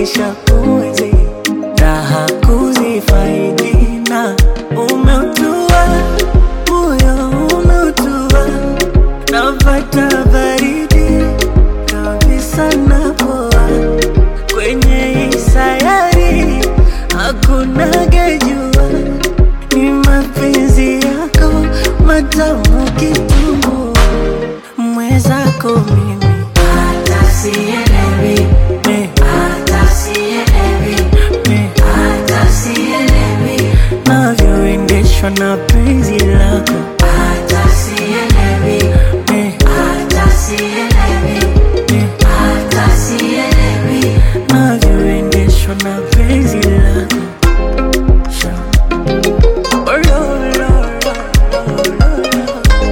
nishakuenzi raha kuzifaidi na umeutua moyo umeutua napata baridi kabisa napoa kwenye hii sayari hakuna gejua ni mapenzi yako matamu kitumbua mwezako mimi hata sielewi, me, hata sielewi, me, hata sielewi, navyoendeshwa na penzi lako hata sielewi, me, hata sielewi, me, hata sielewi. navyoendeshwa na penzi lako Sha. Oh, lo, lo, lo, lo, lo.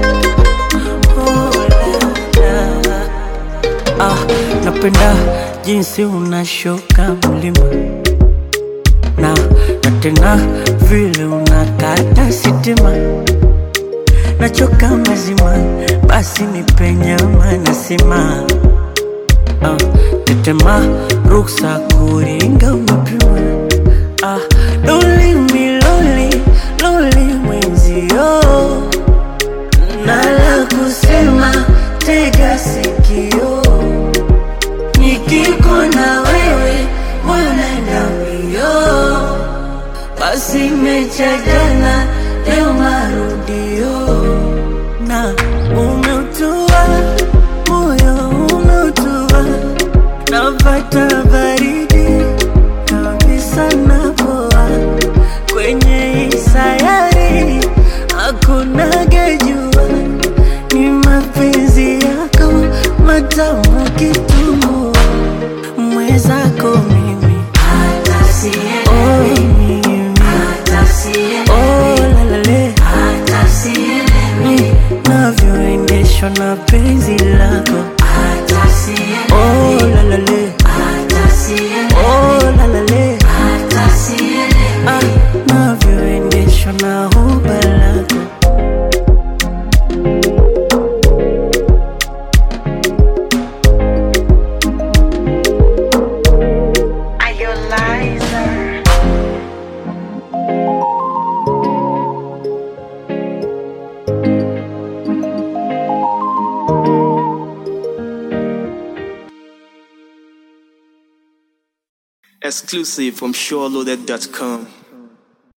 Oh, la, la. Ah, napenda jinsi unashuka mlima na na tena vile unakata sitima nachoka mazima basi nipe nyama nasima ah, tetema ruksa kuringa umepima ah, loli miloli loli mwenzio nala kusema tega sikio nikiko na wewe mwanenda mbio basi mecha jana leo marudio na umeutua moyo umeutua napata baridi kabisa napoa kwenye hii sayari hakuna gejua ni mapenzi yako matamu kitumbua mwezako mimi Hata oh, sielewi, mimi hata sielewi, oh, lalale hata sielewi, navyoendeshwa na penzi lako hata sielewi, oh, lalale hata sielewi, oh, lalale hata sielewi. ah, navyoendeshwa na huba lako Are you liar? Exclusive from SureLoaded.com.